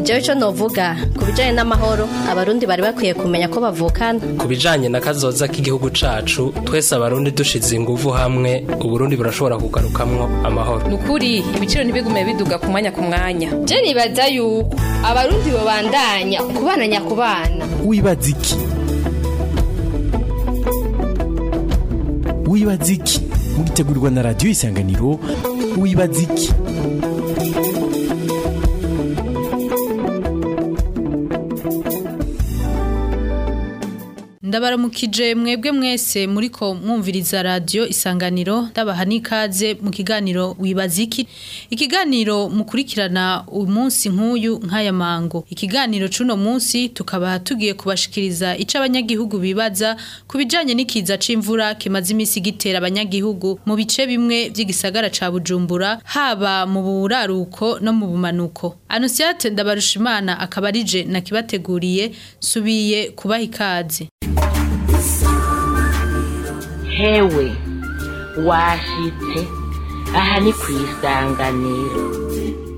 jewe ico novuga ku bijanye n'amahoro abarundi bari bakwiye kumenya ko bavukana ku bijanye na kazoza k'igihugu cacu twese abarundi dushize inguvu hamwe uburundi burashobora kugarukamwo amahoro nukuri ibiciro ntibigume biduga ku mwanya ku mwanya je nibaza yuko abarundi bobandanya kubana nyakubana wibaza iki wibaza iki mugitegurirwa na radiyo isanganiro wibaza iki ndabaramukije mwebwe mwese muriko mwumviriza radio isanganiro ndabaha n'ikaze mu kiganiro wibaza iki ikiganiro mukurikirana umunsi nk'uyu nk'aya mango ikiganiro c'uno munsi tukaba tugiye kubashikiriza ico abanyagihugu bibaza ku bijanye n'ikiza c'imvura kimaze imisi gitera abanyagihugu mu bice bimwe vy'igisagara ca bujumbura haba mu buraruko no mu bumanuko anusiate ndabarushimana akaba arije nakibateguriye subiye kubaha ikaze hewe washitse aha ni ku isanganiro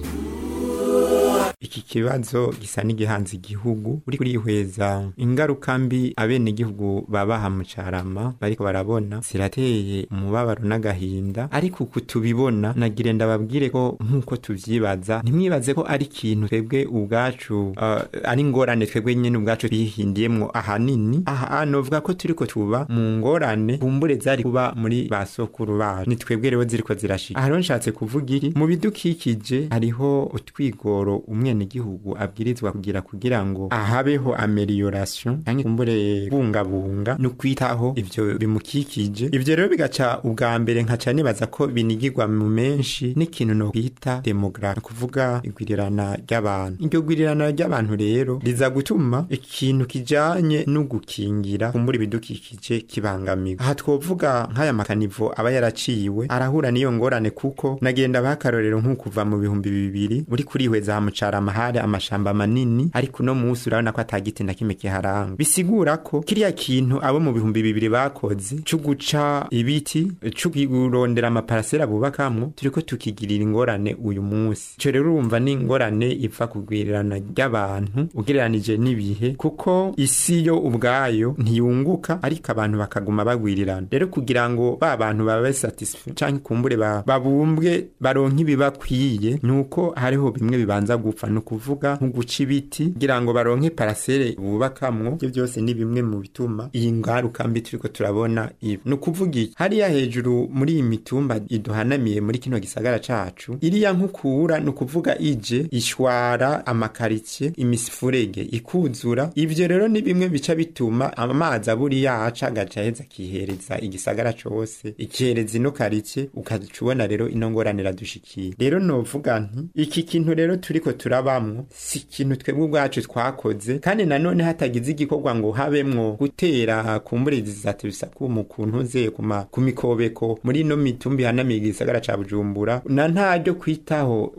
iki kibazo gisa n'igihanze igihugu uri kurihweza ingaruka mbi abenegihugu babaha mu carama bariko barabona zirateye umubabaro n'agahinda ariko uku tubibona nagire ndababwire ko nk'uko tuvyibaza ntimwibaze ko ari ikintu twebwe ubwacu uh, ari ingorane twebwe nyene ubwacu twihindiyemwo ahanini aha novuga ko turiko tuba mu ngorane kumbure zari kuba muri ba sokuru bacu ni twebwe rero ziriko zirashika aha rero nshatse kuvuga iri mu bidukikije hariho utwigoro umwe gihugu abwirizwa kugira kugira ngo ahabeho amelioration canke kumbure bungabunga no kwitaho ivyo bimukikije ivyo rero bigaca ubwa mbere nkaca nibaza ko binigirwa mu menshi n'ikintu no kwita demografi kuvuga igwirirana ry'abantu iryo gwirirana ry'abantu rero riza gutuma ikintu kijanye no gukingira kumbura ibidukikije kibangamiwe aha twovuga nk'aya makanivo aba yaraciwe arahura n'iyo ngorane kuko nagenda bakarorero nk'ukuva mu bihumbi bibiri uri kurihweza hamucarama hari amashamba manini ariko uno munsi urabona ko atagiti na kimwe kiharanga bisigura ko kiriya kintu abo mu bihumbi bibiri bakoze co guca ibiti co kurondera amaparasera bubakamwo turiko tukigirira ingorane uyu munsi ico rero urumva ni ingorane iva kugwirirana ry'abantu ugereranije n'ibihe kuko isi yo ubwayo ntiyunguka ariko abantu bakaguma bagwirirana rero kugira ngo ba bantu babe satisfait canke kumbure babumbwe baronke ibibakwiye nuko hariho bimwe bibanza gupfa no kuvuga nko guca ibiti kugira ngo baronke parasere bubakamwo ibyo byose ni bimwe mu bituma iyi ngaruka mbi turiko turabona ibi ni ukuvuga iki hariya hejuru muri iyi mitumba iduhanamiye muri kino gisagara cacu iriya nkukura ni ukuvuga ije ishwara amakaritsiye imisifurege ikuzura ivyo rero ni bimwe bica bituma amazi aburi yaca agaca aheza akihereza igisagara cose ikihereza ino karitsiye ukaca ubona rero ino ngorane iradushikiye rero novuga nti iki kintu rero turiko turabamwo si ikintu twebwe ubwacu twakoze kandi nanone hatagize igikorwa ngo habemwo gutera kumburizi zatubisako mu kuntu ze ku mikobeko muri ino mitumba ihanamiye igisagara ca bujumbura na ntaryo kwitaho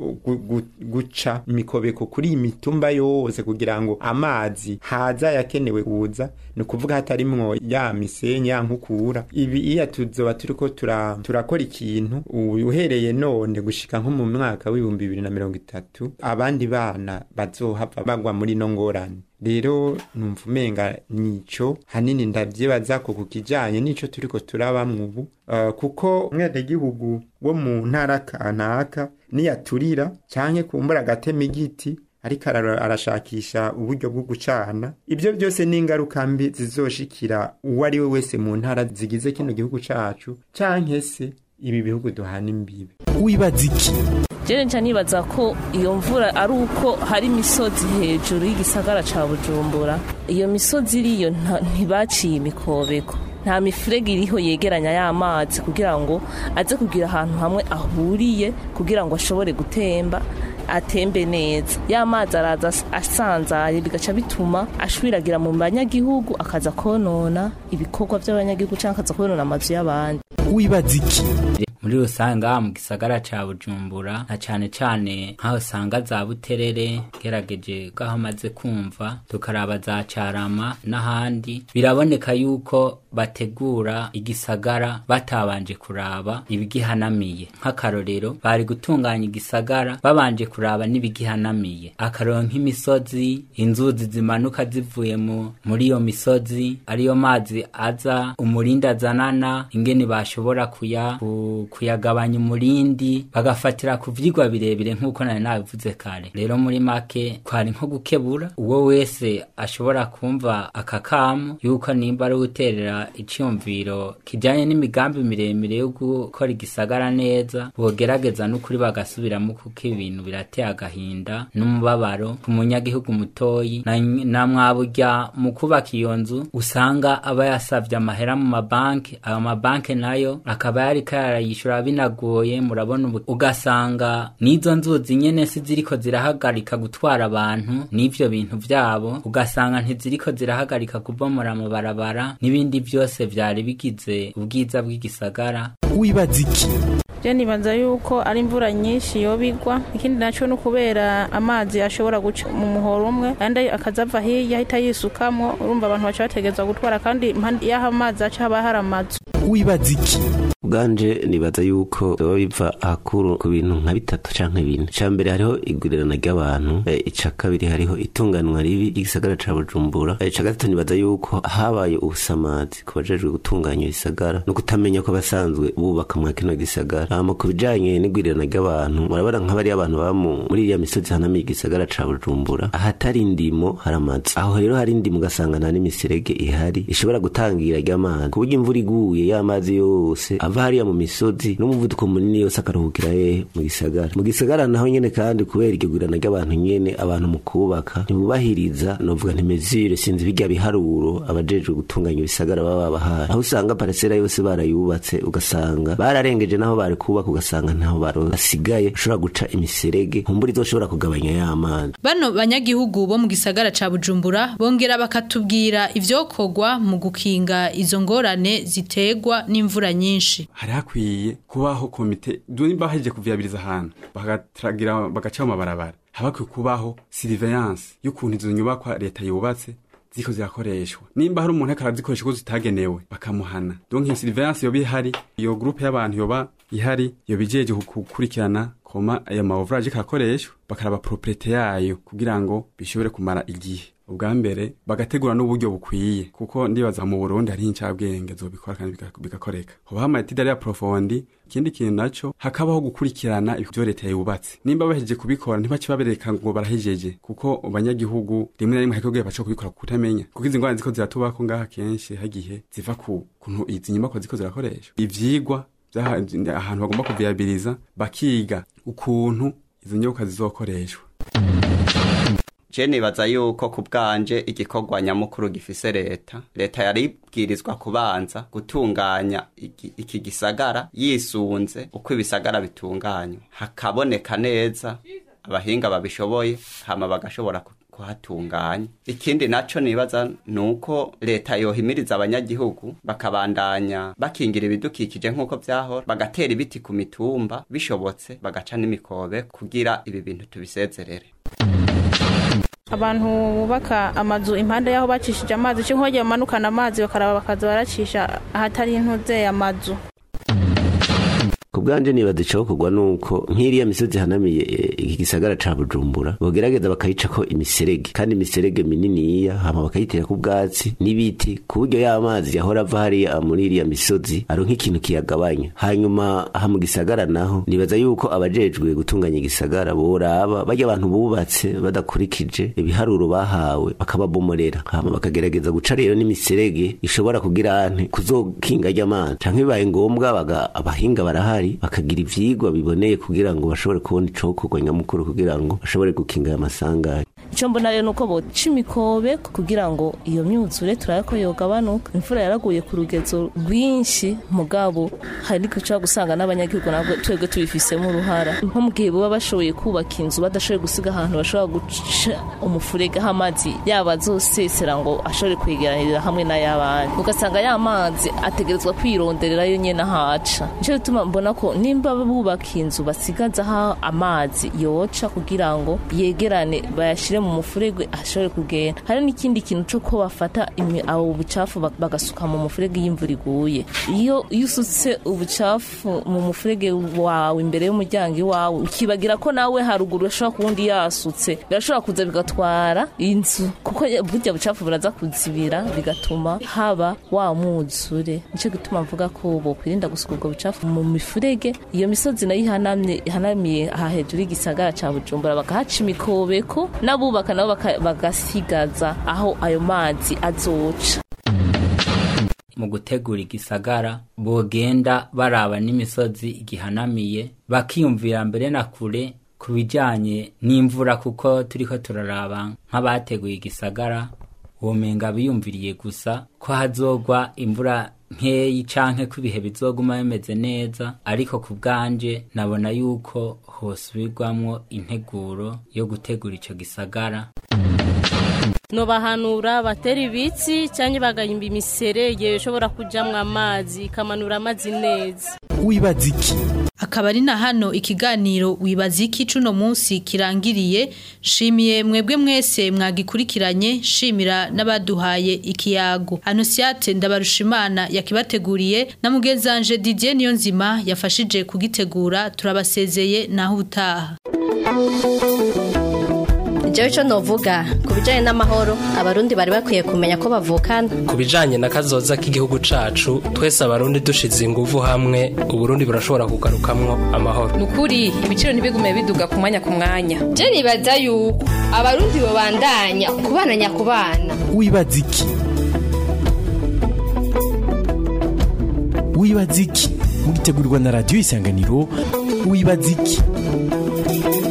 guca imikobeko kuri iyi mitumba yose kugira ngo amazi haza yakenewe kuza ni ukuvuga hatarimwo ya misenyi ya nkukura ibi iya tuzoba turiko turakora ikintu uhereye none gushika nko mu mwaka w'ibihumbi bibiri na mirongo itatu abandi bana bazohava bagwa muri no ngorane rero numva umenga nico hanini ndavyibaza ko ku kijanye nico turiko turabamwo ubu uh, kuko umwenegihugu wo mu ntara kanaka niyaturira canke kumbura agatema igiti ariko arashakisha uburyo bwo gucana ibyo byose ni ingaruka mbi zizoshikira uwo ari we wese mu ntara zigize kino gihugu cacu canke se ibi bihugu duhana imbibe wibaza iki jene nca nibaza ko iyo mvura ari uko hari imisozi hejuru y'igisagara ca bujumbura iyo misozi iriyo ntibaciye imikobeko nta mifurege iriho yegeranya y'amazi kugira ngo aze kugira ahantu hamwe ahuriye kugira ngo ashobore gutemba atembe neza ya mazi araza asanzaye bigaca bituma ashwiragira mu banyagihugu akaza konona ibikorwa by'abanyagihugu cyangwa akaza konona amazu y'abandi wibaza iki muri rusange ngaha mu gisagara ca bujumbura na cane cane nk'aho usanga za buterere gerageje bw'aho amaze kumva tukaraba za carama n'ahandi biraboneka yuko bategura igisagara batabanje kuraba ibigihanamiye nk'akarorero bari gutunganya igisagara babanje kuraba n'ibigihanamiye akarorero nk'imisozi inzuzi zimanuka zivuye mu muri iyo misozi ariyo mazi aza umurindi azanana ingene bashobora kuya ku- kuyagabanya umurindi bagafatira ku vyigwa birebire nk'uko nari nabivuze kare rero muri make kwari nko gukebura uwo wese ashobora kumva aka kamo yuko nimba ari guterera icyumviro kijanye n'imigambi miremire yo gukora igisagara neza bogerageza n'ukuri bagasubiramo kuko ibintu birateye agahinda n'umubabaro ku munyagihugu mutoyi na, na mwaburya mu kubaka iyo nzu usanga aba yasavye amahera mu mabanki ayo mabanki nayo akaba yariko yarayishura binagoye murabona ubu ugasanga n'izo nzuzi nyene si ziriko zirahagarika gutwara abantu n'ivyo bintu vyabo ugasanga ntiziriko zirahagarika kubomora amabarabara n'ibindi vyose vyari bigize ubwiza bw'igisagara wibaza iki je nibaza yuko ari imvura nyinshi yobigwa ikindi naco ni ukubera amazi ashobora guca mu muhoro umwe kandi akazava hirya ahita yisukamwo urumva abantu baca bategerezwa gutwara kandi impande y'aho amazi aca haba hari amazu wibaza iki ubwanje nibaza yuko biba biva ahakuru ku bintu nka bitatu canke bine ica mbere hariho igurirana ry'abantu eh, ica kabiri hariho itunganwa ribi ry'igisagara ca bujumbura Eh, ica gatatu nibaza yuko habaye ubusamazi ku bajejwe gutunganya ibisagara no kutamenya ko basanzwe bubaka mwa kino gisagara hama ku bijanye n'igurirana ry'abantu murabona nk'abari abantu baba mu- muri iriya misozi hanamiye igisagara ca bujumbura ahatari indimo hari amazu aho rero hari indimo ugasanga nta n'imiserege ihari ishobora gutangira ry'amazi ku buryo imvura iguye ya mazi yose ava hariya mu misozi n'umuvuduko munini yose akaruhukira hehe mu gisagara mu gisagara naho nyene kandi kubera iryo gurirana ry'abantu nyene abantu mu kubaka ntibubahiriza novuga ntimezire sinzi bijya biharuro abajejwe gutunganya ibisagara baba babahaye aho usanga paresera yose barayubatse ugasanga bararengeje naho bari kubaka ugasanga ntaho basigaye ushobora guca imiserege nkumbura izoshobora kugabanya ya mazi Bano banyagihugu bo mu gisagara ca Bujumbura bongera bakatubwira ivyokorwa mu gukinga izo ngorane zitegwa n'imvura nyinshi. hari hakwiye kubaho komite nimba bahejeje kuvyabiriza ahantu bagatragira bagaca mu mabarabara haba hakwiye kubaho surveillance y'ukuntu izo nyubakwa leta yubatse ziko zirakoreshwa nimba hari umuntu ariko arazikoresha uko zitagenewe bakamuhana donc iyo surveillance yoba ihari iyo groupe y'abantu yoba ihari yoba ijeje gukurikirana koma ayo ma ouvrage kakoreshwa bakaraba propriete yayo kugira ngo bishobore kumara igihe ubwa mbere bagategura n'uburyo bukwiye kuko ndibaza mu Burundi hari incabwenge zobikora kandi biga- bigakoreka hoba amatida ya profondi ikindi kintu naco hakabaho gukurikirana ibyo leta yubatse nimba bahejeje kubikora ntibace babereka ngo barahejeje kuko abanyagihugu rimwe na rimwe hakibwiye baca kubikora kutamenya kuko izi ngwara ziko ziratubako ngaha kenshi hagihe ziva ku kuntu izi nyubakwa ziko zirakoreshwa ivyigwa vyaha- ahantu bagomba kuviyabiliza bakiga ukuntu izo nyubakwa zizokoreshwa je nibaza yuko ku bwanje igikorwa nyamukuru gifise leta leta yari ibwirizwa kubanza gutunganya iki, iki gisagara yisunze uko ibisagara bitunganywa hakaboneka neza abahinga babishoboye hama bagashobora ku- kuhatunganya ikindi naco nibaza nuko leta yohimiriza abanyagihugu bakabandanya bakingira ibidukikije nk'uko vyahora bagatera ibiti ku mitumba bishobotse bagaca n'imikobe kugira ibi bintu tubisezerere abantu bubaka amazu impande y'aho bacishije amazi cyo nk'aho bamanukana amazi bakaraba bakaza baracisha ahatari intuze amazu ku bwanje nibaza icokorwa nuko nk'iriya misozi hanamiye eh, iki gisagara ca bujumbura bogerageza bakayicako imiserege kandi imiserege mininiya hama bakayiterako ubwatsi n'ibiti ku buryo y'amazi yahora ava hariya muri iriya misozi aronka ikintu kiyagabanya hanyuma aha mu gisagara naho nibaza yuko abajejwe gutunganya igisagara boraba barya abantu bubatse badakurikije ibiharuro bahawe bakababomorera hama bakagerageza guca rero n'imiserege ishobora kugira ante kuzokinga ry'amazi canke bibaye ngombwa baga abahinga barahari bakagira ivyigwa biboneye kugira ngo bashobore kubona icokorwa nyamukuru kugira ngo bashobore gukinga aya masanganya icyo mbona rero nuko boca imikobeko kugira ngo iyo myuzure turabe ko yogabanuka imvura yaraguye ku rugezo rwinshi mugabo hari guca gusanga n'abanyagihugu nabwo twebwe tubifisemo uruhara nko mu gihe baba bashoboye kubaka inzu badashoboye gusiga ahantu bashobora guca umufurege aho amazi yaba azosesera ngo ashobore kwegeranirira hamwe n'ay'abandi ugasanga ya mazi ategerezwa kwironderera yo nyene ahaca nico gituma mbona ko nimba bubaka inzu basigaza aho amazi yoca kugira ngo yegerane bayashire mu mufurege ashobore kugenda hari n'ikindi kintu co ko bafata imi- abo bucafu bak- bagasuka mu mufurege y'imvura iguye iyo iyo usutse ubucafu mu mufurege wawe imbere y'umuryango iwawe ukibagira ko nawe haruguru ashobora kuwundi yasutse birashobora kuza bigatwara inzu kuko ya- burya bucafu buraza kuzibira bigatuma haba wa mwuzure nico gituma mvuga ko bokwirinda gusuka ubwo bucafu mu mifurege iyo misozi nayo ihanamye ihanamiye aha hejuru y'igisagara ca bujumbura bakahaca imikobeko n'abubaka nabo baka- bagasigaza aho ayo mazi azoca mu gutegura igisagara bogenda baraba n'imisozi igihanamiye bakiyumvira mbere na kure ku bijyanye n'imvura kuko turiko turaraba nk'abateguye igisagara womenga biyumviriye gusa ko hazogwa imvura nkeyi canke ko ibihe bizoguma bimeze neza ariko ku bwanje nabona yuko hosubirwamwo integuro yo gutegura ico gisagara nobahanura batera ibitsi cyangwa bagahimba imiserege ishobora kujamwo amazi ikamanura amazi neza wibaza iki akaba ari na hano ikiganiro wibaza iki cuno munsi kirangiriye shimiye mwebwe mwese mwagikurikiranye shimira n'abaduhaye ikiyago anosiate ndabarushimana yakibateguriye na mugezanje Didier Niyonzima yafashije kugitegura turabasezeye naho ubutaha Jewe ico novuga ku bijanye n'amahoro abarundi bari bakwiye kumenya ko bavukana ku bijanye na kazoza k'igihugu cacu twese abarundi dushize inguvu hamwe uburundi burashobora kugarukamwo amahoro nukuri ibiciro ntibigume biduga ku mwanya ku mwanya je nibaza yuko abarundi babandanya kubana nyakubana wibaza iki wibaza iki mugitegurirwa na radiyo isanganiro wibaza iki